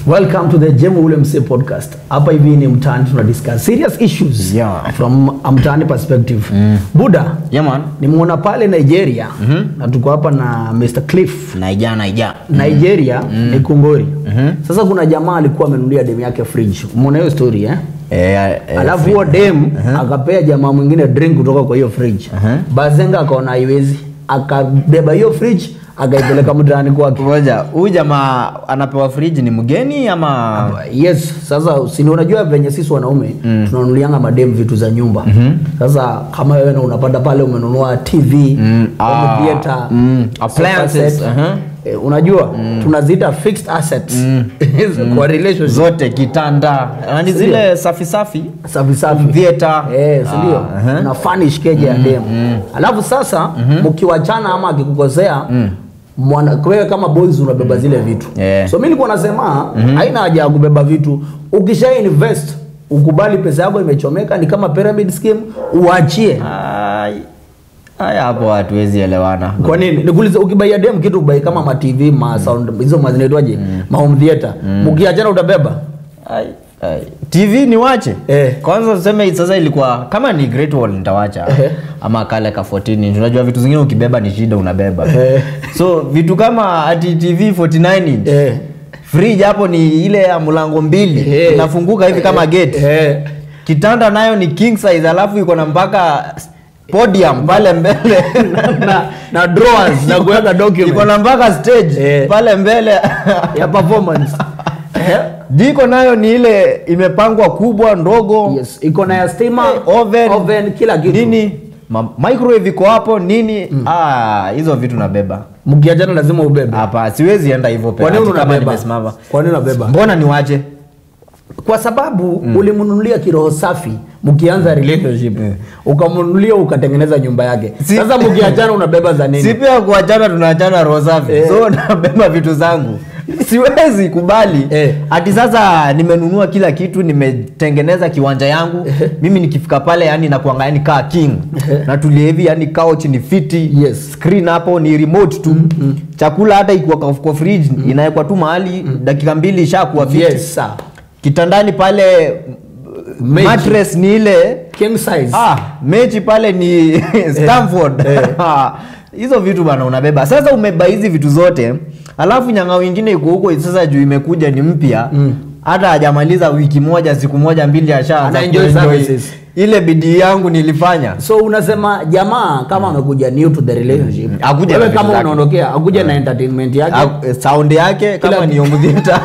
Welcome to the Jemo Ule Mse podcast. Hapa hivi ni mtaani tuna discuss serious issues Yeah. from a mtaani perspective. Buda, Yeah, man. nimeona pale Nigeria na tuko hapa na Mr. Cliff. Naija naija. Nigeria ni Kungori. Sasa kuna jamaa alikuwa amenunulia demu yake fridge. Umeona hiyo story eh? Eh, eh, Alafu huo dem akapea jamaa mwingine drink kutoka kwa hiyo fridge. Bazenga akaona haiwezi, akabeba hiyo fridge akaipeleka mtaani kwake. Ngoja, huyu jamaa anapewa friji ni mgeni ama Yes, sasa si unajua venye sisi wanaume tunanunulianga madem vitu za nyumba. Sasa kama wewe na unapata pale umenunua TV, Mm, home ah, theater, mm, sofa appliances, set. aha. Eh, unajua tunaziita fixed assets kwa relationship zote kitanda yani zile safi safi safi safi theater. eh, si ndio? Ah, aha. Una furnish keje ya demu. Alafu sasa mkiwachana ama akikukosea mwana wewe kama boys unabeba zile vitu. Yeah. So mimi nilikuwa nasema haina haja ya kubeba vitu. Ukisha invest ukubali pesa yako imechomeka ni kama pyramid scheme uachie. Ai, haya hapo hatuwezi elewana. Kwa nini? Nikuulize ukibaia dem kitu ubai kama ma TV, ma sound hizo ma zinaitwaje? Ma home theater. Mkiachana utabeba. Ai, ai. TV ni wache Eh. kwanza tuseme sasa ilikuwa kama ni Great Wall nitawacha Ehe. ama kale ka 14 inch unajua vitu zingine ukibeba ni shida unabeba Eh. so vitu kama ati TV 49 inch Eh. fridge hapo ni ile ya mlango mbili Eh. inafunguka hivi kama gate Eh. kitanda nayo ni king size alafu iko na mpaka podium pale mbele na, na drawers na kuweka iko document na mpaka stage Eh. pale mbele ya performance. Eh? jiko nayo ni ile imepangwa kubwa ndogo Yes, iko na ya stima, Eh, oven, oven kila kitu. nini Ma microwave iko hapo nini ah hizo vitu nabeba Mkiachana lazima ubebe. hapa siwezi enda hivyo Kwa peke nini ati kama unabeba? nimesimama Kwa nini unabeba? mbona niwache Kwa sababu ulimnunulia kiroho safi mkianza relationship. Ukamnunulia ukatengeneza nyumba yake. Si- Sasa mkiachana unabeba za nini? si pia kuachana tunaachana roho safi Eh. so nabeba vitu zangu siwezi kubali Eh. ati sasa nimenunua kila kitu nimetengeneza kiwanja yangu mimi nikifika pale yani nakuanga yani kaa king natulia hivi yani couch ni fiti Yes. screen hapo ni remote tu chakula hata ikiwa kwa, kwa fridge inawekwa tu mahali dakika mbili ishakuwa fiti Yes, sir. kitandani pale Mechi. mattress ni ile King size. Ah, mechi pale ni Stamford. eh. Hizo vitu bana unabeba. Sasa umeba hizi vitu zote, alafu nyanga wengine iko huko sasa juu imekuja ni mpya. Hata hajamaliza wiki moja, siku moja mbili ashaanza Ana enjoy kuenjoy. services. Ile bidii yangu nilifanya. So unasema jamaa kama amekuja new to the relationship. Akuja na Wewe vitu kama zake. unaondokea, akuja na entertainment yake. Ah, Sound yake kama Kila ni home theater.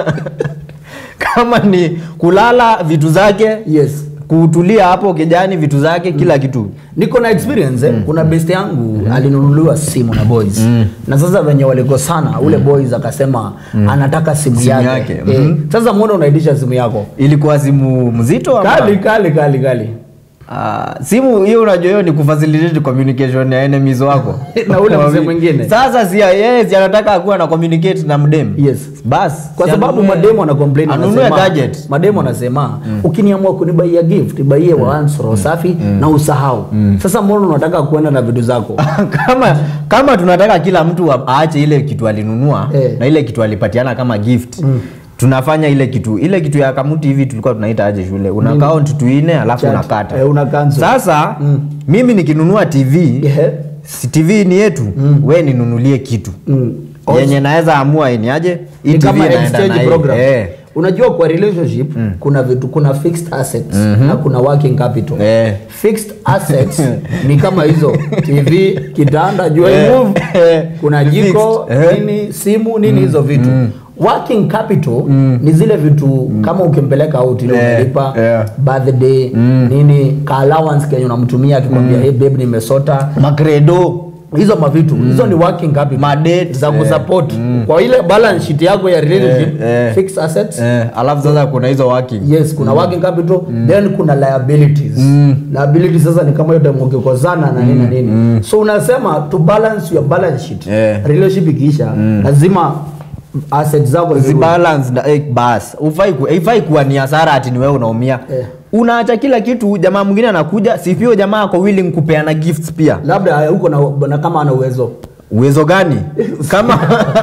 kama ni kulala vitu zake. Yes. Kutulia hapo kijani vitu zake kila kitu. niko na experience eh. kuna best yangu alinunuliwa simu na boys na sasa venye walikosana ule boys akasema anataka simu, Simu yake, yake, Eh, mhm. sasa mwona unaitisha simu yako Ilikuwa simu mzito ama? kali kali kali kali Ah, simu hiyo unajua hiyo ni kufacilitate communication ya enemies wako Na ule mzee mwingine. sasa si yes anataka akuwa na communicate na mdem Yes. bas kwa si sababu anunue- mademo ana complain anunue anasema gadget mademo anasema ukiniamua kunibaia gift baie once roho safi na usahau sasa mbona unataka kuenda na vitu zako kama kama tunataka kila mtu a- aache ile kitu alinunua Eh. na ile kitu alipatiana kama gift tunafanya ile kitu ile kitu ya kamuti hivi tulikuwa tunaita aje shule una count tuine alafu Chat. unakata Eh, una cancel. sasa mimi nikinunua tv Yeah. si tv ni yetu we ninunulie kitu Mm. yenye naweza amua ni aje hii ni TV kama inaenda exchange na hii. program Eh. unajua kwa relationship kuna vitu kuna fixed assets na kuna working capital Eh. fixed assets ni kama hizo tv kitanda jua Eh. move Eh. kuna Ni jiko fixed. Eh. nini simu nini hizo vitu working capital ni zile vitu kama ukimpeleka out ile Eh. umelipa Eh. birthday nini ka allowance kenye unamtumia akikwambia hey babe nimesota makredo hizo mavitu hizo ni working capital Madate, za eh. kusupport kwa ile balance sheet yako ya relationship Eh, eh. fixed assets eh, alafu sasa kuna hizo working yes kuna working capital then kuna liabilities liabilities sasa ni kama yote mkikozana na nini na nini so unasema to balance your balance sheet Eh. relationship ikiisha lazima assets zako zirudi. zibalance na eh, bas ufai ku, ifai kuwa ni hasara ati ni wewe unaumia Eh. unaacha kila kitu jamaa mwingine anakuja sipio jamaa ako willing kupeana gifts pia labda huko na, na kama ana uwezo uwezo gani kama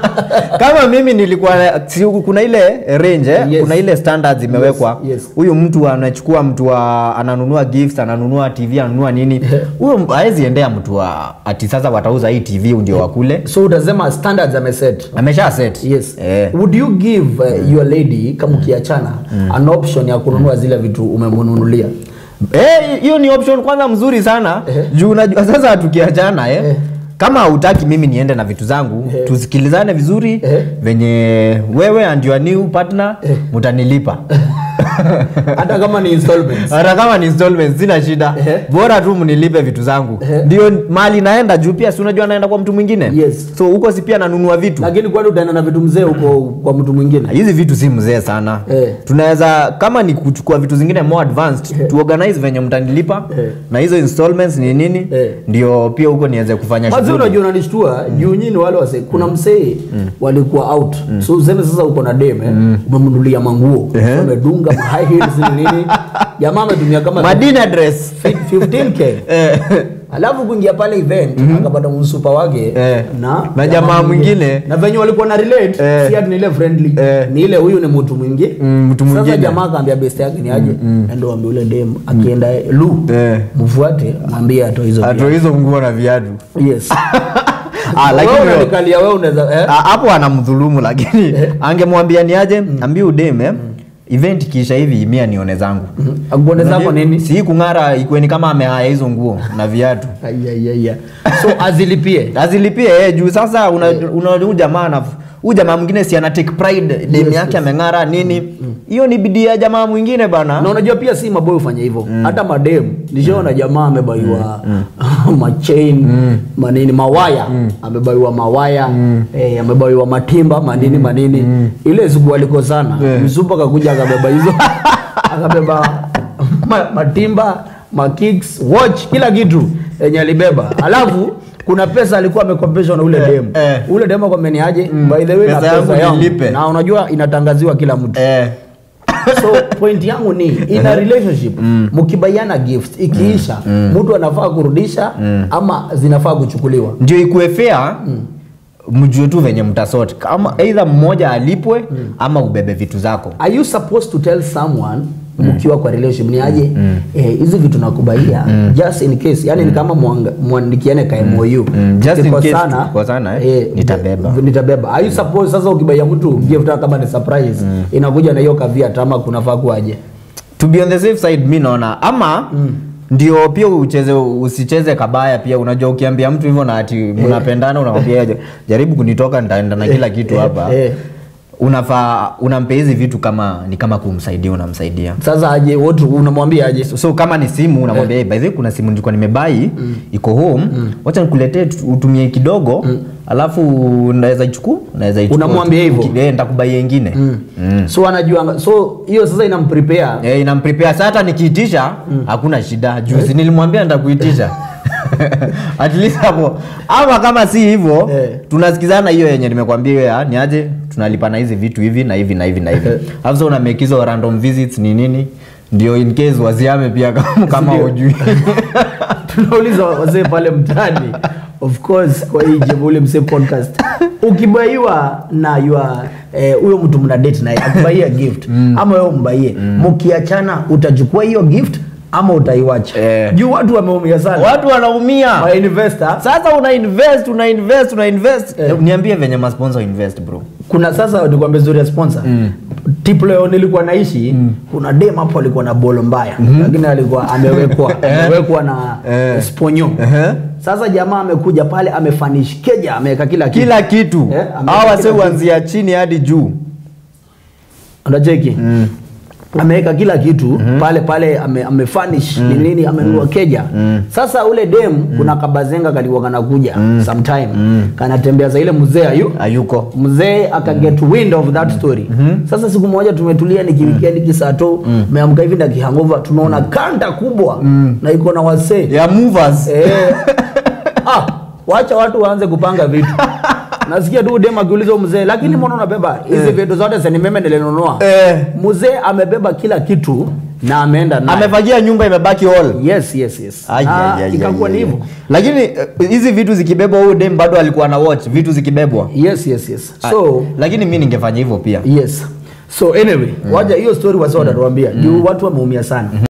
kama mimi nilikuwa si, kuna ile range eh? Yes. kuna ile standards imewekwa Yes, yes. huyu mtu anachukua mtu wa ananunua gifts ananunua tv ananunua nini huyo hawezi endea mtu wa ati sasa watauza hii tv ndio wakule so utasema standards ameset amesha set yes eh. would you give uh, your lady kama ukiachana an option ya kununua zile vitu umemnunulia Eh, hiyo ni option kwanza mzuri sana Ehe. juu unajua sasa tukiachana eh, Eh. kama hautaki mimi niende na vitu zangu Ehe. tusikilizane vizuri Ehe. venye wewe and your new partner mutanilipa hata kama ni installments hata kama ni installments sina shida Ehe. bora tu mnilipe vitu zangu Ehe. ndio mali naenda juu pia si unajua naenda kwa mtu mwingine Yes. so huko si pia nanunua vitu lakini kwani utaenda na vitu mzee huko kwa mtu mwingine hizi vitu si mzee sana Eh. tunaweza kama ni kuchukua vitu zingine more advanced Eh. tuorganize venye mtanilipa Eh. na hizo installments ni nini Eh. ndio pia huko niweze kufanya Mazi shughuli. unajua unanishtua juu nyinyi wale wase kuna msee walikuwa out so useme sasa uko na dem eh, umemnunulia manguo Ehe. umedunga ma high heels ni nini jamaa ametumia kama madina dress 15k Eh. alafu kuingia pale event akapata msupa wake Eh. na Na jamaa mwingine. na venye walikuwa na relate Eh. si ati ni ile friendly Eh. ni ile huyu ni mtu mwingi Mm, mtu sasa mwingine. jamaa akaambia best yake ni aje endo ambie ule dem akienda lu Eh. mfuate mwambie atoe hizo ato hizo nguo na viatu yes Ah, lakini wewe wewe- unanikalia wewe unaweza eh? Ah, hapo anamdhulumu lakini angemwambia ni aje ambie udem eh, event kisha hivi mia nione zangu akuone zako Unajua, nini si kung'ara ikweni kama amehaya hizo nguo na viatu Ayayaya. so azilipie azilipie eh, juu sasa una, una, huyu jamaa na huyu jamaa mwingine si ana take pride dem Yes, yake yes. ameng'ara nini hiyo ni bidii ya jamaa mwingine bana na unajua pia si maboy hufanya hivyo hata madem nishaona jamaa amebaiwa machain manini mawaya amebaiwa mawaya eh, amebaiwa matimba manini manini ile siku walikosana Eh. msupa akakuja akabeba hizo akabeba ma, matimba makicks watch kila kitu yenye alibeba alafu kuna pesa alikuwa amekopeshwa na ule Eh, dem eh. ule dem akameniaje by the way na Pesa yangu pesa yangu nilipe. na unajua inatangaziwa kila mtu eh, so point yangu ni in a relationship mkibaiana gift ikiisha mtu anafaa kurudisha ama zinafaa kuchukuliwa ndio ikuwe fair mjue tu venye mtasort kama either mmoja alipwe ama ubebe vitu zako are you supposed to tell someone mkiwa kwa relationship ni aje eh, hizi vitu nakubaia just in case yani ni kama mwanga- mwandikiane ka MOU Mm, just in case Tukikosana, tukikosana, eh, nitabeba. nitabeba are you supposed sasa ukibaia mtu gift hata kama ni surprise inakuja na hiyo caveat ama kunafaa kuaje to be on the safe side mi naona ama ndio pia ucheze usicheze kabaya pia unajua ukiambia mtu hivyo na ati mnapendana unamwambia "Ja- jaribu kunitoka nitaenda na kila kitu eh, hapa eh. unafaa unampea hizi vitu kama ni kama kumsaidia unamsaidia sasa aje wote unamwambia aje so, so kama ni simu unamwambia hey, by the way kuna simu nilikuwa nimebai iko home wacha nikuletee tu- utumie kidogo alafu naweza ichukua naweza ichukua Unamwambia hivyo? Uki- eh, nitakubaia ingine mm. so anajua so hiyo sasa inamprepare Eh, inamprepare sasa hata nikiitisha hakuna shida juzi nilimwambia nitakuitisha at least hapo ama kama si hivyo Eh. tunasikizana hiyo yenye nimekwambia hiyo ya ni aje tunalipana hizi vitu hivi na hivi na hivi na hivi alafu sasa una make hizo random visits ni nini ndio in case waziame pia kama, kama Ndio. hujui tunauliza wazee pale mtaani of course kwa hii Jebule Msee podcast ukibaiwa na yua eh, huyo mtu mna date naye akubaia gift ama wewe umbaie mkiachana utachukua hiyo gift ama utaiwacha Eh. juu watu wameumia sana watu wanaumia Ma investor sasa una invest una invest una invest Eh. niambie venye masponsor invest bro kuna sasa nikwambia zuri ya sponsor mm. tip leo nilikuwa naishi kuna dem hapo alikuwa na bolo mbaya lakini alikuwa amewekwa amewekwa na Eh. sponyo Ehe. sasa jamaa amekuja pale amefanish keja ameweka kila kitu kila kitu Eh, ameweka hawa kila wase kitu. huanzia chini hadi juu unacheki ameweka kila kitu pale pale ame, amefanish ni nini amenunua keja sasa ule dem kuna kabazenga kalikuwa kanakuja sometime kanatembea za ile mzee ayu hayuko mzee aka get wind of that story sasa siku moja tumetulia ni kiwikendi kisato meamka hivi na kihangova tunaona kanda kubwa na iko na wasee ya movers Eh. ah, wacha watu waanze kupanga vitu nasikia tu dem akiuliza huyu mzee lakini mbona unabeba hizi vitu zote seni meme nilinunua Eh. mzee amebeba kila kitu na ameenda naye. amefagia nyumba imebaki all yes yes yes Ai, Na ai, ai, ikakuwa ai, ni ai. hivyo lakini eh, hizi vitu zikibebwa huyu dem bado alikuwa na watch vitu zikibebwa yes yes yes Ah, so lakini mi ningefanya hivyo pia yes so anyway waja hiyo story wasa watatuambia juu watu wameumia sana